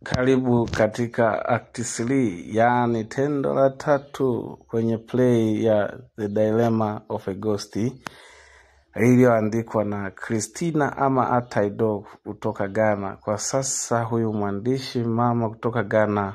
Karibu katika act 3 yaani tendo la tatu kwenye play ya The Dilemma of a Ghost iliyoandikwa na Christina ama Ataido kutoka Ghana. Kwa sasa huyu mwandishi mama kutoka Ghana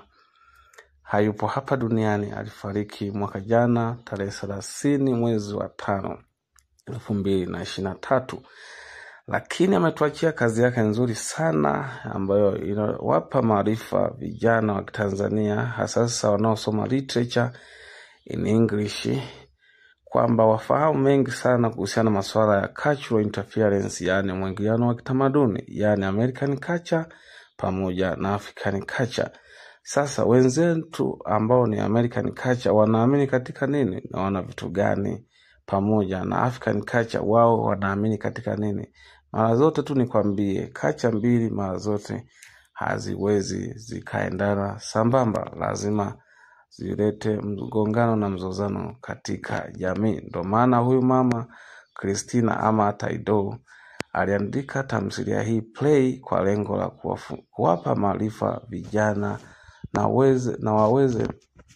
hayupo hapa duniani, alifariki mwaka jana tarehe thelathini mwezi wa tano elfu mbili na ishirini na tatu lakini ametuachia kazi yake nzuri sana ambayo inawapa maarifa vijana wa Kitanzania hasa sasa wanaosoma literature in English kwamba wafahamu mengi sana kuhusiana na masuala ya cultural interference, yaani mwingiliano wa kitamaduni, yaani American culture pamoja na African culture. Sasa wenzetu ambao ni American culture wanaamini katika nini na wana vitu gani, pamoja na African culture wao wanaamini katika nini? Mara zote tu nikwambie, kacha mbili mara zote haziwezi zikaendana sambamba, lazima zilete mgongano na mzozano katika jamii. Ndo maana huyu mama Christina ama Taido aliandika tamthilia hii play kwa lengo la kuwafu- kuwapa maarifa vijana na, weze, na waweze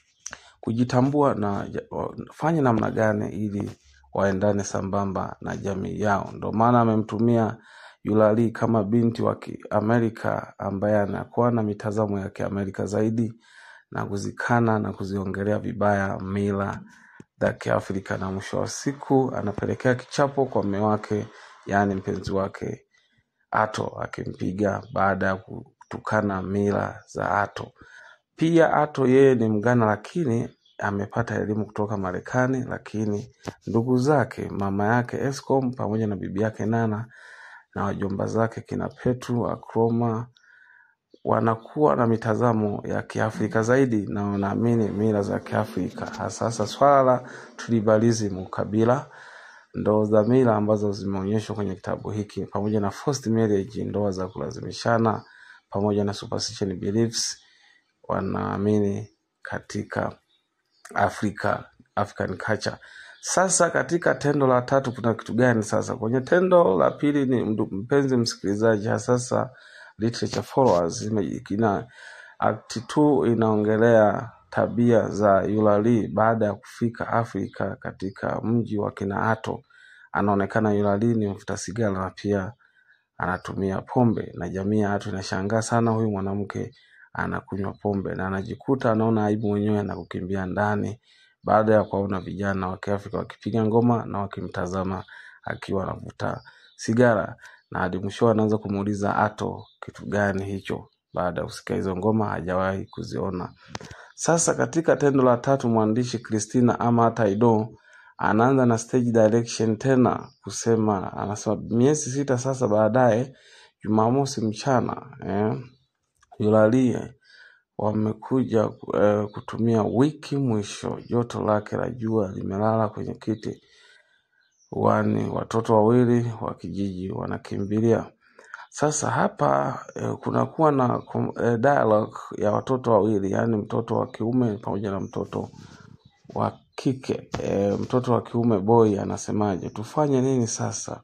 kujitambua na ja- wafanye namna gani ili waendane sambamba na jamii yao. Ndo maana amemtumia Yulali kama binti wa Kiamerika ambaye anakuwa na mitazamo ya Kiamerika zaidi na kuzikana na kuziongelea vibaya mila za Kiafrika, na mwisho wa siku anapelekea kichapo kwa mume wake, yaani mpenzi wake Ato, akimpiga baada ya kutukana mila za Ato. Pia Ato yeye ni Mgana, lakini amepata elimu kutoka Marekani, lakini ndugu zake, mama yake Escom pamoja na bibi yake Nana na wajomba zake kina Petru Akroma wanakuwa na mitazamo ya Kiafrika zaidi na wanaamini mila za Kiafrika, hasa hasa swala la tribalism, ukabila, ndo za mila ambazo zimeonyeshwa kwenye kitabu hiki, pamoja na forced marriage, ndoa za kulazimishana, pamoja na superstition beliefs, wanaamini katika Afrika, African culture. Sasa katika tendo la tatu kuna kitu gani sasa? Kwenye tendo la pili ni mdu- mpenzi msikilizaji, hasa sasa literature followers, ime- ina act 2 inaongelea tabia za Yulali baada ya kufika Afrika katika mji wa kina Ato. Anaonekana Yulali ni mvuta sigara na pia anatumia pombe, na jamii ya watu inashangaa sana, huyu mwanamke anakunywa pombe, na anajikuta anaona aibu mwenyewe na kukimbia ndani baada ya kuwaona vijana wa Kiafrika wakipiga ngoma na wakimtazama akiwa anavuta sigara, na hadi mwisho anaanza kumuuliza Ato kitu gani hicho. Baada ya kusikia hizo ngoma hajawahi kuziona. Sasa katika tendo la tatu, mwandishi Christina ama Taido anaanza na stage direction tena kusema, anasema miezi sita sasa baadaye, Jumamosi mchana eh, Yulalie wamekuja eh, kutumia wiki mwisho. Joto lake la jua limelala kwenye kiti wani, watoto wawili wa kijiji wanakimbilia sasa hapa eh, kunakuwa na kom- eh, dialogue ya watoto wawili, yaani mtoto wa kiume pamoja na mtoto wa kike. E, mtoto wa kiume boy anasemaje, tufanye nini sasa?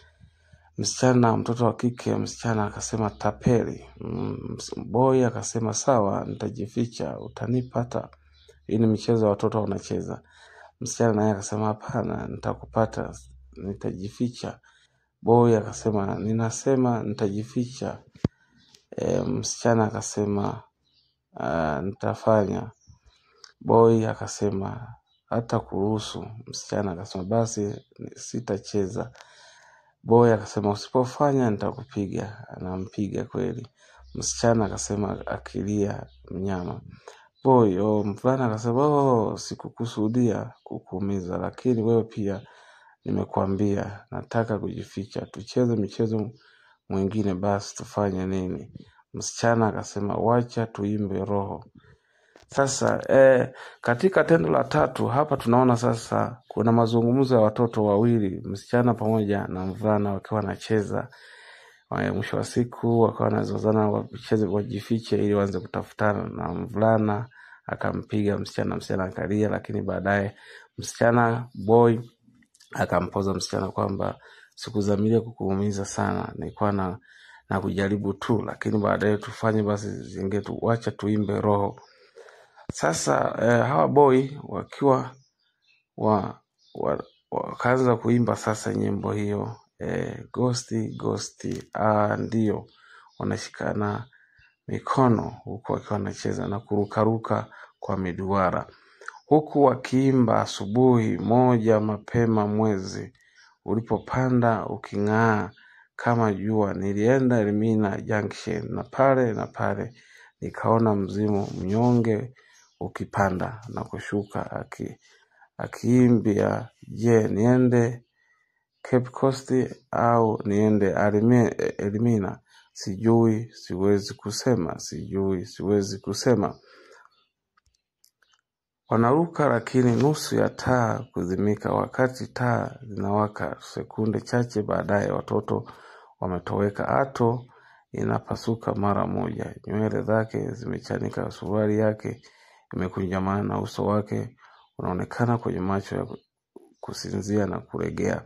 Msichana, mtoto wa kike, msichana akasema tapeli. Mm, ms- boy akasema sawa, nitajificha, utanipata. Hii ni michezo ya watoto wanacheza. Msichana naye akasema hapana, nitakupata, nitajificha. Boy akasema ninasema nitajificha. E, msichana akasema uh, nitafanya. Boy akasema hata kuruhusu. Msichana akasema basi sitacheza. Boy akasema usipofanya nitakupiga. Anampiga kweli. Msichana akasema akilia mnyama. Boy, oh, mvulana akasema oh, sikukusudia kukuumiza, lakini wewe pia nimekuambia nataka kujificha. Tucheze michezo mwingine, basi tufanye nini? Msichana akasema wacha tuimbe roho. Sasa eh, katika tendo la tatu hapa tunaona sasa kuna mazungumzo ya watoto wawili, msichana pamoja na mvulana wakiwa wanacheza. Wa- Mwisho wa siku wakawa wanazozana wacheze, wajifiche ili waanze kutafutana, na mvulana akampiga msichana, msichana akalia, lakini baadaye msichana boy akampoza msichana kwamba sikudhamiria kukuumiza sana, nilikuwa na na kujaribu tu, lakini baadaye tufanye basi zingetu, wacha tuimbe roho. Sasa eh, hawa boy wakiwa wa, wa, wakaanza kuimba sasa nyimbo hiyo eh, gosti gosti, ah, ndio wanashikana mikono huku wakiwa wanacheza na kurukaruka kwa miduara huku wakiimba asubuhi moja mapema mwezi ulipopanda uking'aa kama jua nilienda Elimina Junction na pale na pale nikaona mzimu mnyonge ukipanda na kushuka aki akiimbia je niende Cape Coast au niende Alime- Elimina sijui siwezi kusema sijui siwezi kusema Wanaruka lakini nusu ya taa kuzimika. Wakati taa zinawaka, sekunde chache baadaye watoto wametoweka. Ato inapasuka mara moja, nywele zake zimechanika, suruali yake imekunjamana na uso wake unaonekana kwenye macho ya kusinzia na kuregea.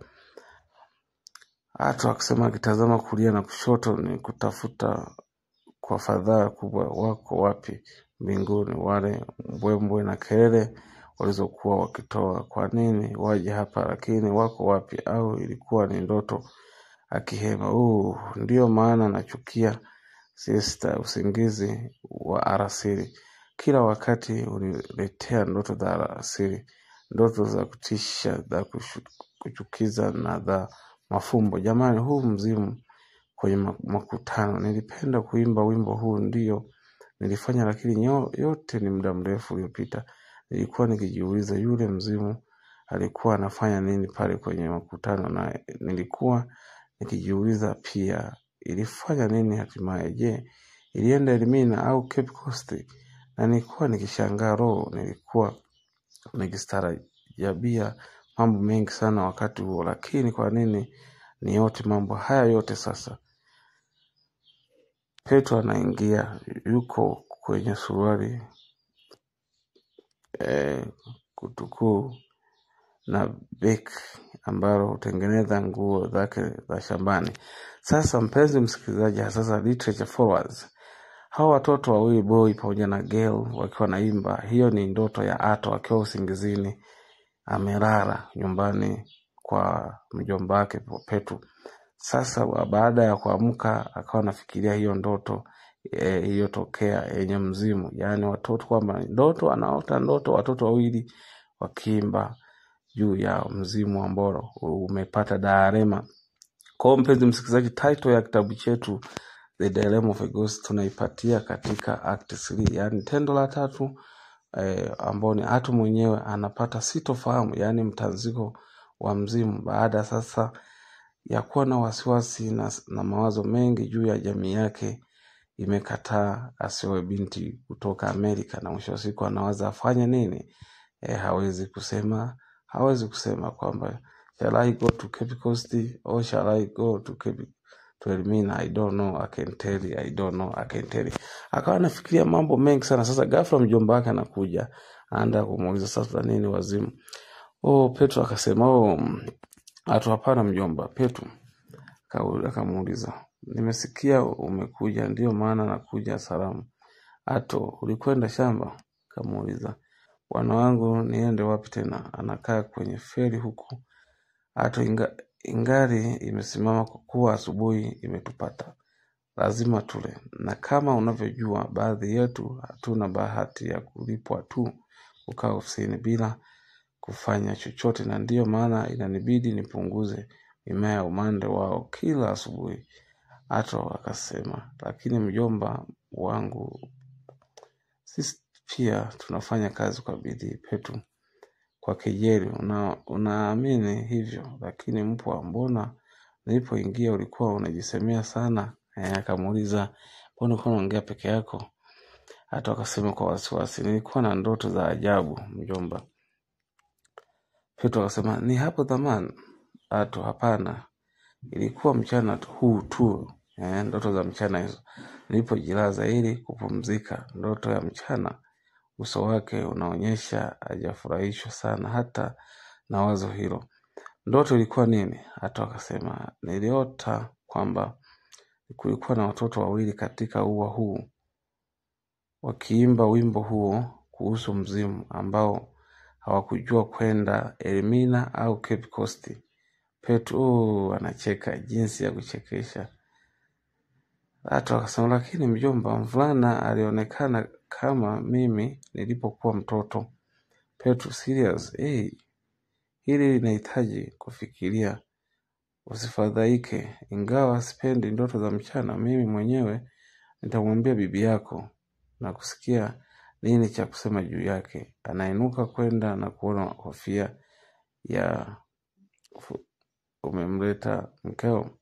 Ato akisema akitazama kulia na kushoto ni kutafuta kwa fadhaa kubwa, wako wapi mbinguni wale mbwembwe na kelele walizokuwa wakitoa? Kwa nini waje hapa? Lakini wako wapi? Au ilikuwa ni ndoto? Akihema, uh, ndiyo maana nachukia siesta, usingizi wa alasiri. Kila wakati uniletea ndoto za alasiri, ndoto za kutisha, za kushu- kuchukiza na za mafumbo. Jamani, huu mzimu kwenye ma- makutano. Nilipenda kuimba wimbo huu, ndio nilifanya, lakini nyo, yote ni muda mrefu uliopita. Nilikuwa nikijiuliza yule mzimu alikuwa anafanya nini pale kwenye makutano, na nilikuwa nikijiuliza pia ilifanya nini hatimaye. Je, ilienda Elimina au Cape Coast? Na nilikuwa nikishangaa roho, nilikuwa nikistarajabia mambo mengi sana wakati huo, lakini kwa nini ni yote mambo haya yote sasa? Petro anaingia, yuko kwenye suruali eh, kutukuu na beki ambalo hutengeneza nguo zake za shambani. Sasa mpenzi msikilizaji, sasa literature forwards, hawa watoto wawili boy pamoja na girl wakiwa naimba, hiyo ni ndoto ya Ato akiwa usingizini, amelala nyumbani kwa mjomba wake Petu. Sasa wa- baada ya kuamka akawa anafikiria hiyo ndoto eh, iliyotokea yenye mzimu, yaani watoto kwamba ndoto anaota ndoto watoto wawili wakiimba juu ya mzimu ambao umepata Darema. Kwa hiyo mpenzi msikilizaji, title ya kitabu chetu The Dilemma of a Ghost tunaipatia katika act 3, yaani tendo la tatu eh, ambao ni Atu mwenyewe anapata sitofahamu, yaani mtanziko wa mzimu baada sasa ya kuwa na wasiwasi na, na mawazo mengi juu ya jamii yake imekataa asioe binti kutoka Amerika, na mwisho wa siku anawaza afanye nini? E, hawezi kusema hawezi kusema kwamba shall I go to Cape Coast or shall I go to Cape to Elmina? I don't know, I can tell you, I don't know, I can tell you. Akawa anafikiria mambo mengi sana. Sasa ghafla mjomba wake anakuja, anaenda kumuuliza sasa nini wazimu. Oh, Petro akasema oh, mm, atu hapana mjomba. Petro Kauli akamuuliza, nimesikia umekuja, ndiyo maana nakuja salamu. Ato, ulikwenda shamba? Kamuuliza, bwana wangu niende wapi tena? Anakaa kwenye feri huku. Ato, inga, ingari imesimama kwa kuwa asubuhi imetupata, lazima tule, na kama unavyojua, baadhi yetu hatuna bahati ya kulipwa tu kukaa ofisini bila kufanya chochote, na ndiyo maana inanibidi nipunguze mimea ya umande wao kila asubuhi. Ato akasema, lakini mjomba wangu, sisi pia tunafanya kazi kwa bidii. Petu kwa kejeli, una, unaamini hivyo? Lakini mpwa, mbona nilipoingia ulikuwa unajisemea sana? Eh, akamuuliza, mbona ulikuwa unaongea peke yako? Ato akasema kwa wasiwasi, nilikuwa na ndoto za ajabu mjomba. Petro akasema, ni hapo zamani? Ato, hapana, ilikuwa mchana tu- huu tu eh, ndoto za mchana hizo. Nilipojilaza ili kupumzika, ndoto ya mchana, uso wake unaonyesha hajafurahishwa sana hata na wazo hilo. Ndoto ilikuwa nini? Hata akasema niliota kwamba kulikuwa na watoto wawili katika ua huu wakiimba wimbo huo kuhusu mzimu ambao hawakujua kwenda Elmina au Cape Coast. Petro oh, anacheka jinsi ya kuchekesha. Hata wakasema, lakini mjomba, mvulana alionekana kama mimi nilipokuwa mtoto. Petro, serious? Hey, hili linahitaji kufikiria. Usifadhaike, ingawa sipendi ndoto za mchana. Mimi mwenyewe nitamwambia bibi yako na kusikia nini cha kusema juu yake. Anainuka kwenda na kuona kofia ya fu- umemleta mkeo,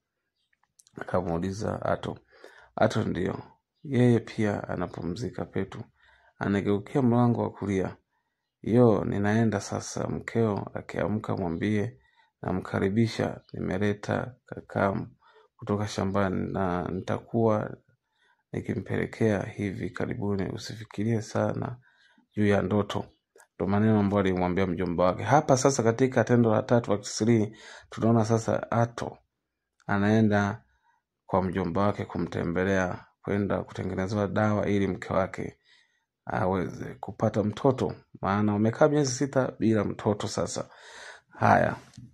akamuuliza Ato. Ato ndio yeye pia anapumzika. Petu anageukia mlango wa kulia. Yo, ninaenda sasa. Mkeo akiamka mwambie namkaribisha, nimeleta kakamu kutoka shambani na nitakuwa nikimpelekea hivi karibuni. Usifikirie sana juu ya ndoto. Ndo maneno ambayo alimwambia mjomba wake. Hapa sasa, katika tendo la tatu act three, tunaona sasa Ato anaenda kwa mjomba wake kumtembelea, kwenda kutengenezewa dawa ili mke wake aweze kupata mtoto, maana wamekaa miezi sita bila mtoto. Sasa haya,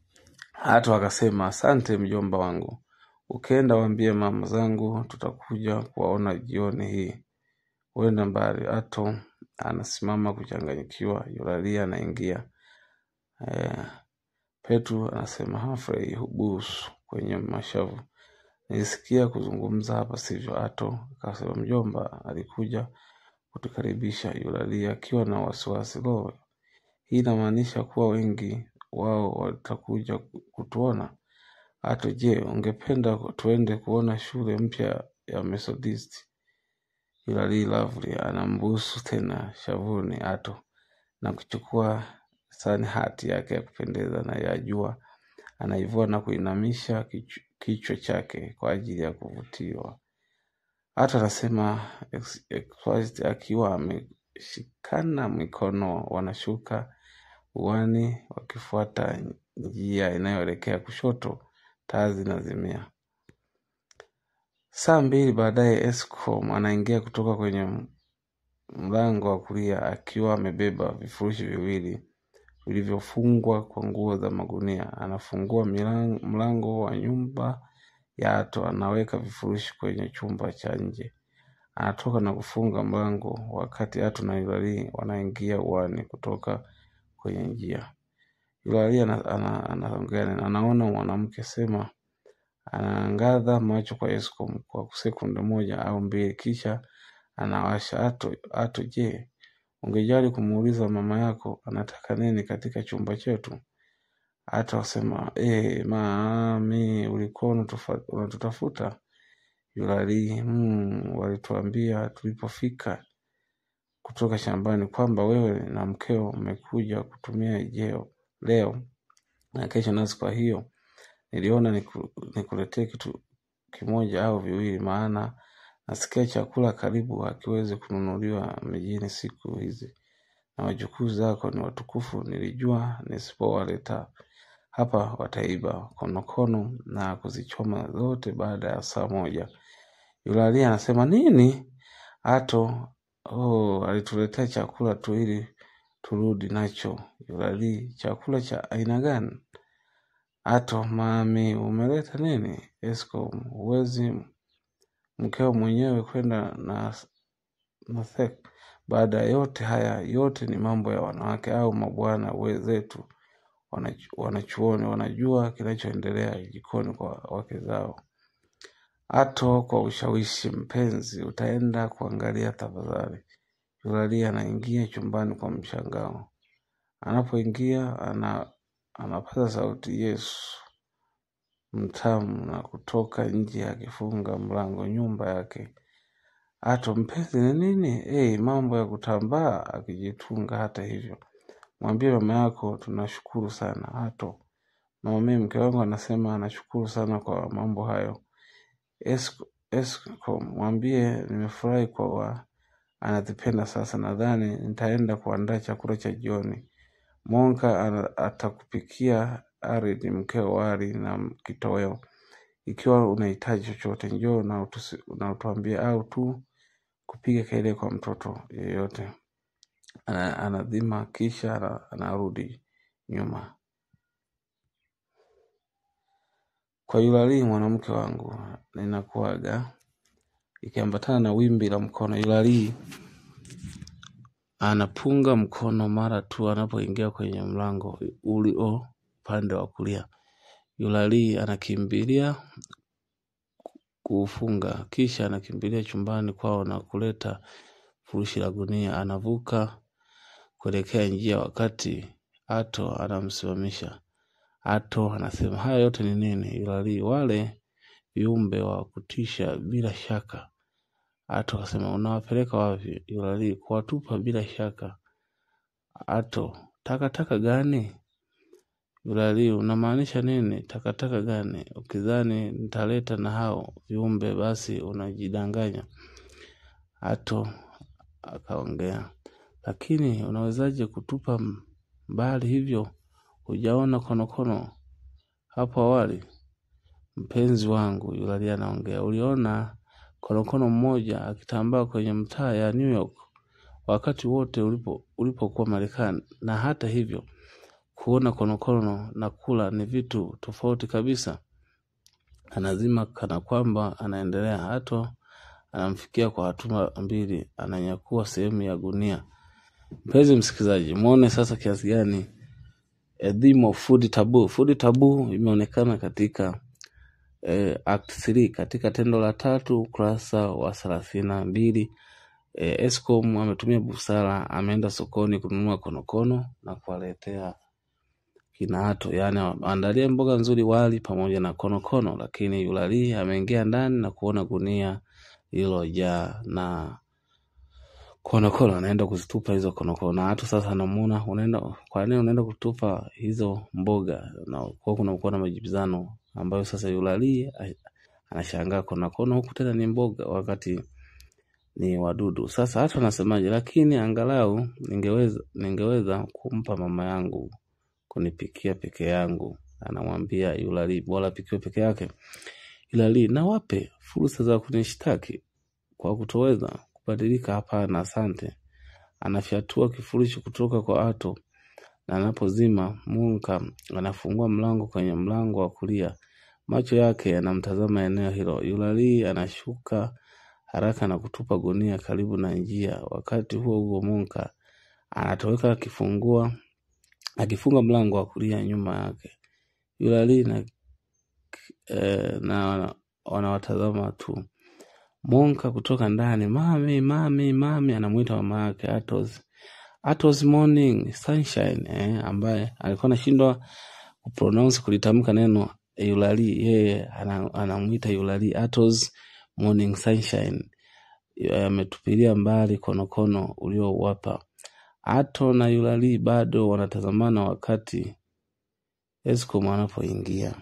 Ato akasema asante mjomba wangu, ukenda waambie mama zangu tutakuja kuwaona jioni hii. Huenda mbali. Ato anasimama kuchanganyikiwa, Yulalia anaingia. Eh, Petru anasema Humphrey hubusu kwenye mashavu. Nilisikia kuzungumza hapa sivyo? Ato akasema mjomba alikuja kutukaribisha. Yulalia akiwa na wasiwasi, lo, hii inamaanisha kuwa wengi wao watakuja kutuona. Ato, je, ungependa tuende kuona shule mpya ya Methodist? Hilary Lovely anambusu tena shavuni Ato na kuchukua sani hati yake ya kupendeza na ya jua, anaivua na kuinamisha kichwa kichwa chake kwa ajili ya kuvutiwa. Ato anasema ex- exquisite akiwa ameshikana mikono, wanashuka uani wakifuata njia inayoelekea kushoto. Taa zinazimia. Saa mbili baadaye Escom anaingia kutoka kwenye mlango wa kulia akiwa amebeba vifurushi viwili vilivyofungwa kwa nguo za magunia. Anafungua milan- mlango wa nyumba ya Ato, anaweka vifurushi kwenye chumba cha nje. Anatoka na kufunga mlango wakati Ato na Yulali wanaingia uani kutoka kwenye njia. Yulali ana- ana- anaongea na anaona mwanamke sema anaangaza macho kwa Escom kwa sekunde moja au mbili, kisha anawasha. Ato, Ato, je, ungejali kumuuliza mama yako anataka nini katika chumba chetu? Ato asema eh, mami, ulikuwa unatufa- unatutafuta? Yulali, hmm, walituambia tulipofika kutoka shambani kwamba wewe na mkeo mmekuja kutumia jeo leo na kesho nasi, kwa hiyo niliona niku, nikuletee kitu kimoja au viwili, maana nasikia chakula karibu hakiwezi kununuliwa mjini siku hizi, na wajukuu zako ni watukufu. Nilijua nisipowaleta hapa wataiba konokono na kuzichoma zote baada ya saa moja. Yulalia anasema nini? Ato oh, alituletea chakula tu ili turudi nacho. Yulali, chakula cha aina gani? Ato, mami, umeleta nini? Escom, huwezi mkeo mwenyewe kwenda na na thek. Baada ya yote haya yote ni mambo ya wanawake au mabwana wenzetu wanachu- wanachuoni, wanajua kinachoendelea jikoni kwa wake zao. Ato kwa ushawishi, mpenzi, utaenda kuangalia tafadhali. Yulalia anaingia chumbani kwa mshangao. Anapoingia ana anapaza sauti Yesu mtamu na kutoka nje akifunga mlango nyumba yake. Ato, mpenzi ni nini? Hey, mambo ya kutambaa, akijitunga. Hata hivyo, mwambie mama yako tunashukuru sana. Ato, mama, mimi mke wangu anasema anashukuru sana kwa mambo hayo. Esco, Esco, mwambie nimefurahi kwa wa anazipenda. Sasa nadhani nitaenda kuandaa chakula cha jioni. Monka ana- atakupikia Arid mkeo wali na kitoweo. ikiwa unahitaji chochote njoo na utusi- na utuambie au tu kupiga kelele kwa mtoto yeyote ana, anadhima kisha ana- anarudi nyuma kwa yulalii mwanamke wangu ninakuaga ikiambatana na wimbi la mkono yulalii anapunga mkono mara tu anapoingia kwenye mlango ulio upande wa kulia yulalii anakimbilia kuufunga kisha anakimbilia chumbani kwao na kuleta furushi la gunia anavuka kuelekea njia wakati ato anamsimamisha ato anasema haya yote ni nini yulalii wale viumbe wa kutisha bila shaka ato akasema unawapeleka wapi yulalii kuwatupa bila shaka ato takataka gani yulalii unamaanisha nini takataka gani ukidhani nitaleta na hao viumbe basi unajidanganya ato akaongea lakini unawezaje kutupa m- mbali hivyo hujaona konokono hapo awali mpenzi wangu yulalia anaongea uliona konokono mmoja akitambaa kwenye mtaa ya New York wakati wote ulipo ulipokuwa Marekani na hata hivyo kuona konokono na kula ni vitu tofauti kabisa anazima kana kwamba anaendelea hato anamfikia kwa hatua mbili ananyakua sehemu ya gunia mpenzi msikilizaji mwone sasa kiasi gani a theme of food taboo food taboo imeonekana katika eh, act 3 katika tendo la tatu ukurasa wa thelathini na mbili eh, Escom ametumia busara ameenda sokoni kununua konokono na kuwaletea kinaato yaani andalie mboga nzuri wali pamoja na konokono lakini yulalii ameingia ndani na kuona gunia lililojaa na konokono anaenda kuzitupa hizo konokono na hatu sasa anamuona unaenda kwa nini unaenda kutupa hizo mboga na kwa kunakuwa na majibizano ambayo sasa yulalii a- anashangaa konokono huku tena ni mboga wakati ni wadudu sasa hata anasemaje lakini angalau ningeweza ningeweza kumpa mama yangu kunipikia peke yangu anamwambia yulalii bora apikiwe peke yake yulalii na wape fursa za kunishtaki kwa kutoweza kubadilika hapana asante anafyatua kifurushi kutoka kwa ato na anapozima munka anafungua mlango kwenye mlango wa kulia macho yake yanamtazama eneo hilo yulalii anashuka haraka na kutupa gunia karibu na njia wakati huo huo munka anatoweka akifungua akifunga mlango wa kulia nyuma yake yulalii na, eh, na wana- wanawatazama tu Monka kutoka ndani, mami, mami, mami, anamwita mama yake Atos. Atos morning sunshine, eh, ambaye alikuwa anashindwa kupronounce kulitamka neno Eulali, yeye ana- anamwita Eulali Atos morning sunshine. Eh, Ametupilia mbali konokono uliowapa. Ato na Eulali bado wanatazamana wakati Escom anapoingia.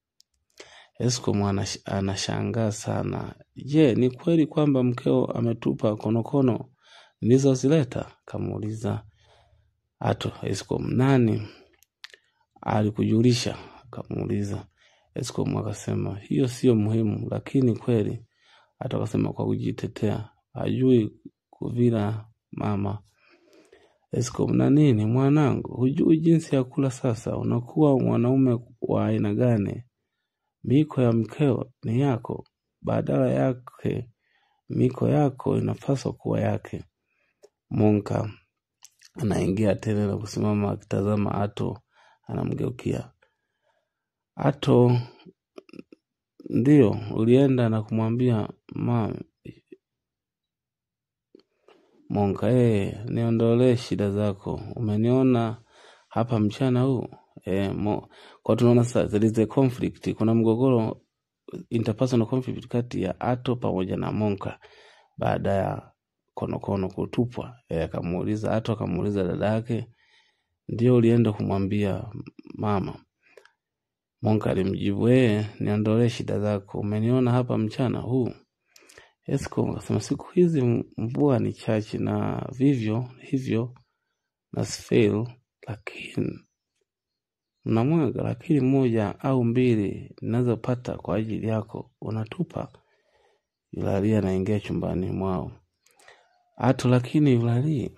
Escom anash- anashangaa sana. Je, ni kweli kwamba mkeo ametupa konokono nilizozileta? Kamuuliza Ato Escom. Nani alikujulisha? Kamuuliza Escom. Akasema hiyo sio muhimu, lakini kweli. Ato akasema kwa kujitetea, hajui kuvila mama. Escom. Na nini mwanangu, hujui jinsi ya kula sasa? Unakuwa mwanaume wa aina gani? Miko ya mkeo ni yako, badala yake miko yako inapaswa kuwa yake. Monka anaingia tena na kusimama akitazama Ato, anamgeukia Ato. Ndio ulienda na kumwambia ma Monka, eh, niondolee shida zako. Umeniona hapa mchana huu eh, mo, kwa tunaona sasa there is a conflict, kuna mgogoro interpersonal conflict kati ya Ato pamoja na Monka baada ya konokono kutupwa. Eh, akamuuliza Ato, akamuuliza dada yake, ndio ulienda kumwambia mama? Monka alimjibu ee, niondolee shida zako, umeniona hapa mchana huu. Esco akasema siku hizi mvua ni chache na vivyo hivyo na sfel, lakini mnamwaga, lakini moja au mbili ninazopata kwa ajili yako unatupa. Yulalia anaingia chumbani mwao. Ato lakini Yulalia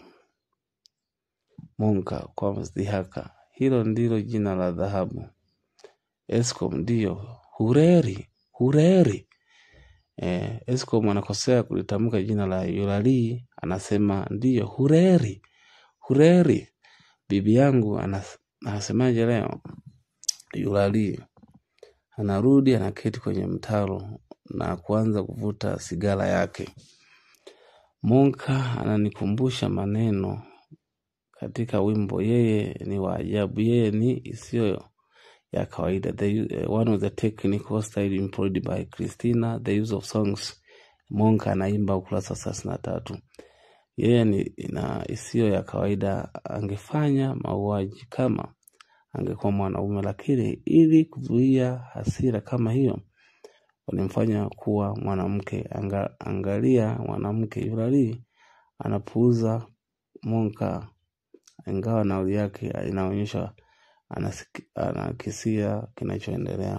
Monka kwa mzdihaka, hilo ndilo jina la dhahabu. Eskom ndiyo Hureri, Hureri. Eh, Eskom anakosea kulitamka jina la Yulali, anasema ndiyo Hureri, Hureri. Bibi yangu anas, anasemaje leo? Yulali anarudi, anaketi kwenye mtaro na kuanza kuvuta sigara yake. Monka ananikumbusha maneno katika wimbo, yeye ni wa ajabu, yeye ni isiyo ya kawaida. The, uh, one of the technical style employed by Christina, the use of songs. Monka anaimba ukurasa thelathini na tatu. Yeye ni na isiyo ya kawaida, angefanya mauaji kama angekuwa mwanaume, lakini ili kuzuia hasira kama hiyo walimfanya kuwa mwanamke. Anga, angalia mwanamke Yulali anapuuza Monka, ingawa nauli yake inaonyesha anasiki- anakisia kinachoendelea.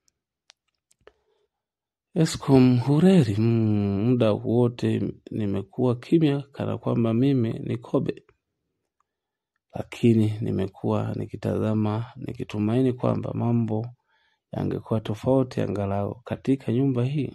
Eskom Hureri, mm, muda wote nimekuwa kimya kana kwamba mimi ni kobe, lakini nimekuwa nikitazama nikitumaini kwamba mambo yangekuwa tofauti angalau katika nyumba hii.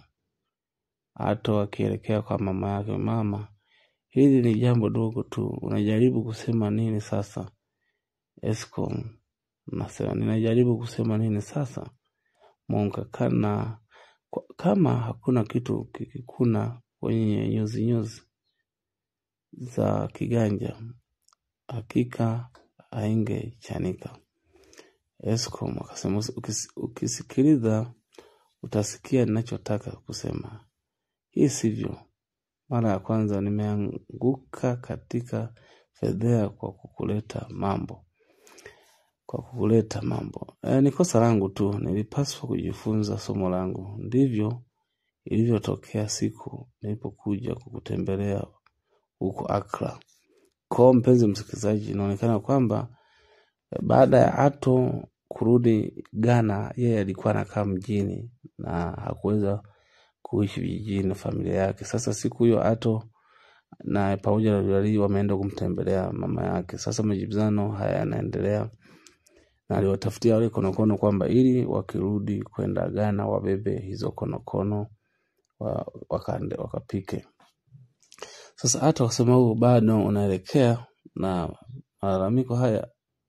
Ato akielekea kwa mama yake, mama, hili ni jambo dogo tu, unajaribu kusema nini sasa? Eskom nasema ninajaribu kusema nini sasa? Monka kana kwa- kama hakuna kitu kikikuna kwenye nyuzi nyuzi za kiganja, hakika haingechanika. Eskom akasema "Ukis- ukisikiliza utasikia ninachotaka kusema. Hii sivyo. Mara ya kwanza nimeanguka katika fedhea kwa kukuleta mambo kwa kukuleta mambo. E, ni kosa langu tu, nilipaswa kujifunza somo langu. Ndivyo ilivyotokea siku nilipokuja kukutembelea huko Accra. Kwa mpenzi msikilizaji, inaonekana kwamba eh, baada ya Ato kurudi Ghana, yeye alikuwa anakaa mjini na hakuweza kuishi vijijini na familia yake. Sasa siku hiyo Ato na pamoja na Lulali wameenda kumtembelea mama yake. Sasa majibizano haya yanaendelea na aliwatafutia wale konokono kwamba ili wakirudi kwenda Ghana wabebe hizo konokono wa, wakande, wakapike. Sasa hata wasema huu bado unaelekea na malalamiko haya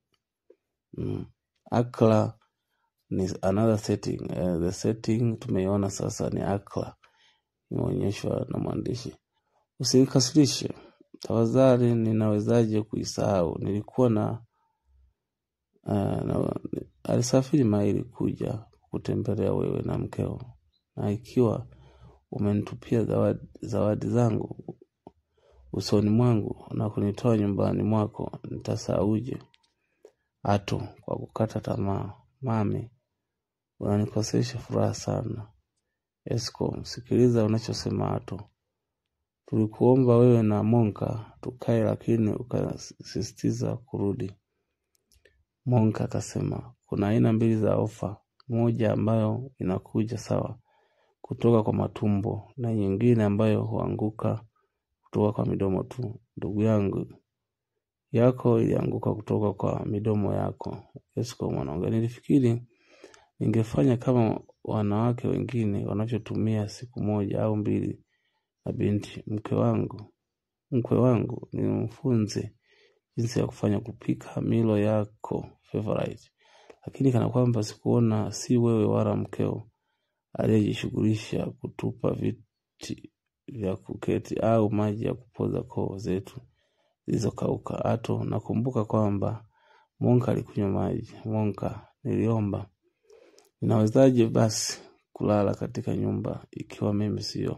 mm, Accra ni another setting. Uh, the setting tumeiona sasa ni Accra, imeonyeshwa na mwandishi. Usinikasirishe tafadhali, ninawezaje kuisahau? Nilikuwa na Uh, na, alisafiri maili kuja kutembelea wewe na mkeo, na ikiwa umenitupia zawadi, zawadi zangu usoni mwangu na kunitoa nyumbani mwako, nitasauje? Ato kwa kukata tamaa, mami, unanikosesha furaha sana. Eskom, sikiliza unachosema Ato. Tulikuomba wewe na Monka tukae, lakini ukasisitiza kurudi. Monka akasema kuna aina mbili za ofa, moja ambayo inakuja sawa kutoka kwa matumbo na nyingine ambayo huanguka kutoka kwa midomo tu. Ndugu yangu, yako ilianguka kutoka kwa midomo yako. Eskom anaongea, nilifikiri ningefanya kama wanawake wengine wanavyotumia siku moja au mbili na binti mke wangu mkwe wangu, nimfunze jinsi ya kufanya kupika milo yako favorite, lakini kana kwamba sikuona si wewe wala mkeo aliyejishughulisha kutupa viti vya kuketi au maji ya kupoza koo zetu zilizokauka. Ato, nakumbuka kwamba Monka alikunywa maji. Monka, niliomba ninawezaje basi kulala katika nyumba ikiwa mimi sio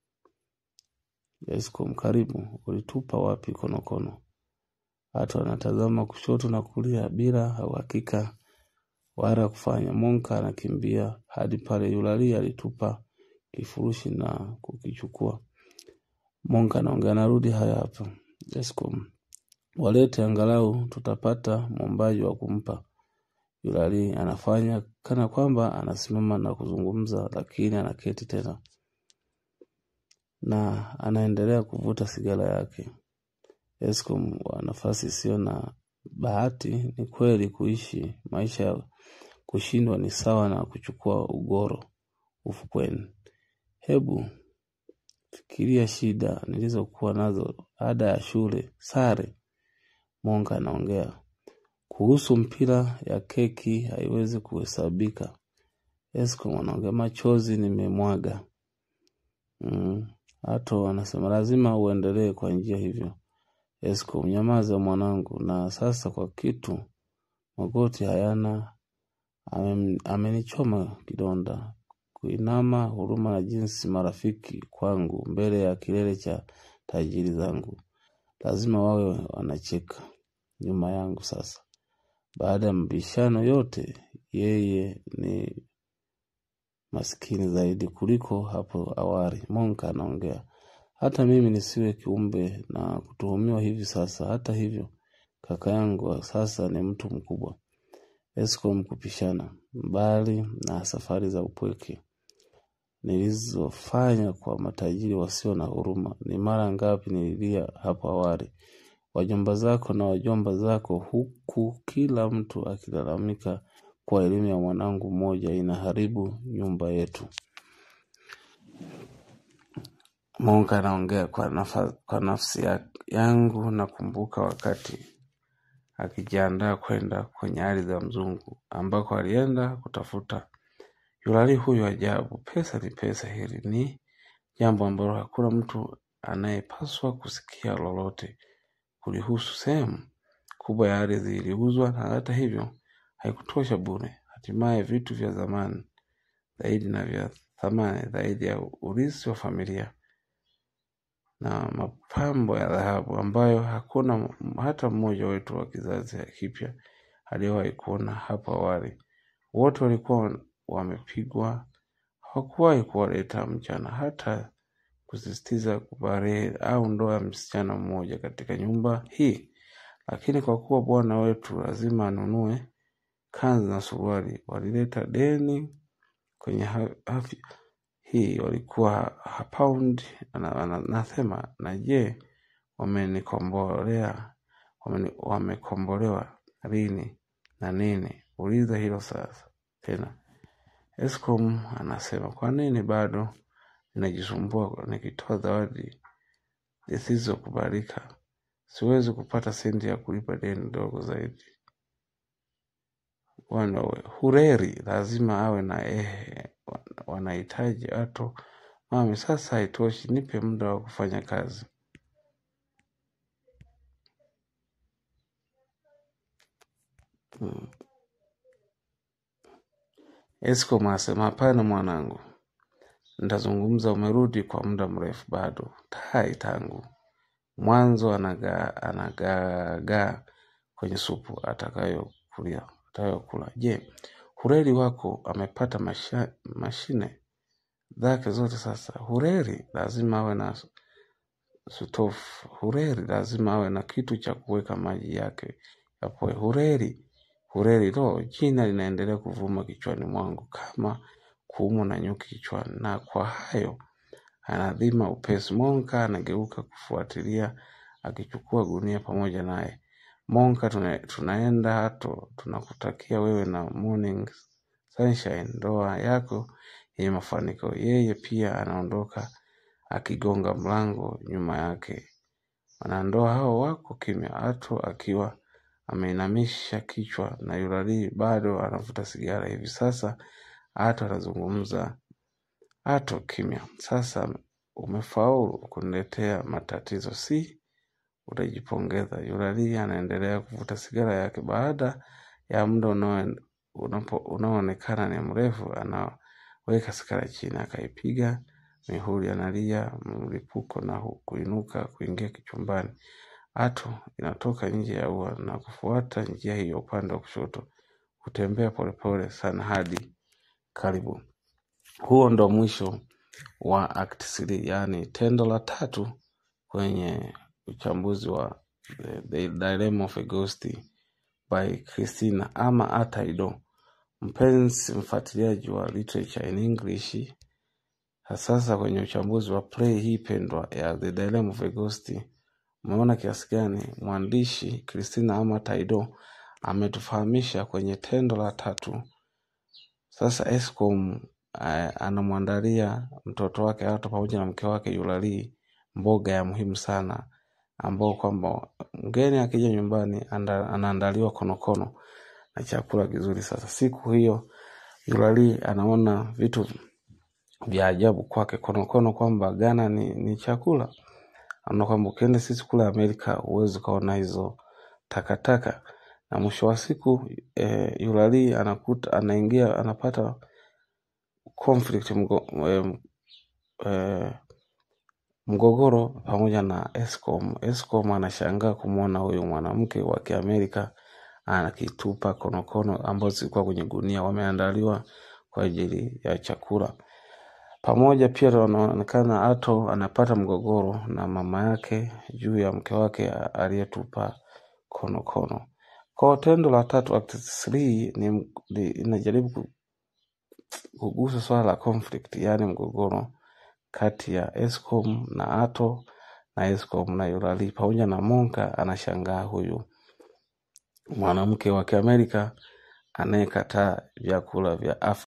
Eskom? Karibu, ulitupa wapi konokono? Watu wanatazama kushoto na kulia bila uhakika wala kufanya. Monka anakimbia hadi pale Yulali alitupa kifurushi na kukichukua. Monka anaongea, narudi haya hapa. Eskom, walete angalau tutapata mwombaji wa kumpa. Yulali anafanya kana kwamba anasimama na kuzungumza lakini anaketi tena na anaendelea kuvuta sigara yake. Eskom wa nafasi isiyo na bahati ni kweli kuishi maisha ya kushindwa ni sawa na kuchukua ugoro ufukweni. Hebu fikiria shida nilizokuwa nazo ada ya shule, sare, Monka anaongea. Kuhusu mpira ya keki haiwezi kuhesabika. Eskom anaongea machozi nimemwaga. Mm. Ato anasema lazima uendelee kwa njia hivyo. Eskom nyamaza mwanangu na sasa kwa kitu magoti hayana Amen- amenichoma kidonda kuinama huruma na jinsi marafiki kwangu mbele ya kilele cha tajiri zangu lazima wawe wanacheka nyuma yangu sasa baada ya mabishano yote yeye ni maskini zaidi kuliko hapo awali monka anaongea hata mimi nisiwe kiumbe na kutuhumiwa hivi sasa hata hivyo kaka yangu wa sasa ni mtu mkubwa Eskom kupishana mbali na safari za upweke nilizofanya kwa matajiri wasio na huruma. Ni mara ngapi nililia hapo awali, wajomba zako na wajomba zako, huku kila mtu akilalamika kwa elimu ya mwanangu mmoja inaharibu nyumba yetu. Mungu anaongea kwa, nafa, kwa nafsi ya, yangu. Nakumbuka wakati akijiandaa kwenda kwenye ardhi ya mzungu ambako alienda kutafuta yulali huyu ajabu. Pesa ni pesa, hili ni jambo ambalo hakuna mtu anayepaswa kusikia lolote kulihusu. Sehemu kubwa ya ardhi iliuzwa, na hata hivyo haikutosha bure. Hatimaye vitu vya zamani zaidi na vya thamani zaidi ya urithi wa familia na mapambo ya dhahabu ambayo hakuna hata mmoja wetu wa kizazi kipya aliyewahi kuona hapo awali. Wote walikuwa wamepigwa, hawakuwahi kuwaleta mchana, hata kusisitiza kubarehe au ndoa ya msichana mmoja katika nyumba hii. Lakini kwa kuwa bwana wetu lazima anunue kanzu na suruali, walileta deni kwenye ha- afya hii walikuwa paundi nasema na je wamenikombolea wameni- wamekombolewa lini na nini uliza hilo sasa tena escom anasema kwa nini bado ninajisumbua nikitoa zawadi zisizokubalika siwezi kupata senti ya kulipa deni dogo zaidi wanawe hureri lazima awe na ehe wanahitaji ato mami sasa haitoshi nipe muda wa kufanya kazi hmm. Eskom asema hapana mwanangu nitazungumza umerudi kwa muda mrefu bado tai tangu mwanzo anagaa anagaagaa kwenye supu atakayokulia atakayokula je hureri wako amepata masha, mashine zake zote sasa hureri lazima awe na sutofu hureri lazima awe na kitu cha kuweka maji yake yapoe hureri hureri lo jina linaendelea kuvuma kichwani mwangu kama kuumwa na nyuki kichwani na kwa hayo anadhima upesi monka anageuka kufuatilia akichukua gunia pamoja naye monka tuna, tunaenda hato tunakutakia wewe na morning sunshine ndoa yako yenye mafanikio yeye pia anaondoka akigonga mlango nyuma yake wanandoa hao wako kimya ato akiwa ameinamisha kichwa na yulali bado anavuta sigara hivi sasa ato anazungumza ato kimya sasa umefaulu kuniletea matatizo si utajipongeza yulali anaendelea kuvuta sigara yake baada ya muda unao- unapo- unaoonekana ni mrefu anaweka sigara chini akaipiga mihuri analia mlipuko na hu- kuinuka kuingia kichumbani ato inatoka nje ya ua na kufuata njia hiyo upande wa kushoto kutembea polepole sana hadi karibu huo ndo mwisho wa act 3 yaani tendo la tatu kwenye uchambuzi wa the, the dilemma of a ghost by Christina ama Ataido. Mpenzi mfuatiliaji wa literature in English, hasasa kwenye uchambuzi wa play hii pendwa ya The Dilemma of a Ghost, umeona kiasi gani mwandishi Christina ama Taido ametufahamisha kwenye tendo la tatu. Sasa Escom eh, anamwandalia mtoto wake Ato pamoja na mke wake Yulali mboga ya muhimu sana ambao kwamba mgeni akija nyumbani anda, anaandaliwa konokono na chakula kizuri. Sasa siku hiyo Yulali anaona vitu vya ajabu kwake konokono, kwamba Ghana ni, ni chakula. Anaona kwamba ukienda sisi kule Amerika huwezi ukaona hizo takataka, na mwisho wa siku eh, Yulali anakuta anaingia anapata conflict mgo, eh, eh, mgogoro pamoja na Escom. Escom anashangaa kumwona huyu mwanamke wa Kiamerika anakitupa konokono ambazo zilikuwa kwenye gunia, wameandaliwa kwa ajili ya chakula. Pamoja pia wanaonekana Ato anapata mgogoro na mama yake juu ya mke wake aliyetupa konokono. Kwa tendo la tatu act 3 ni, ni inajaribu ku- kugusa swala la conflict, yaani mgogoro kati ya Escom na Ato na Escom na Yulali pamoja na Monka anashangaa huyu mwanamke wa Kiamerika anayekataa vyakula vya Afrika.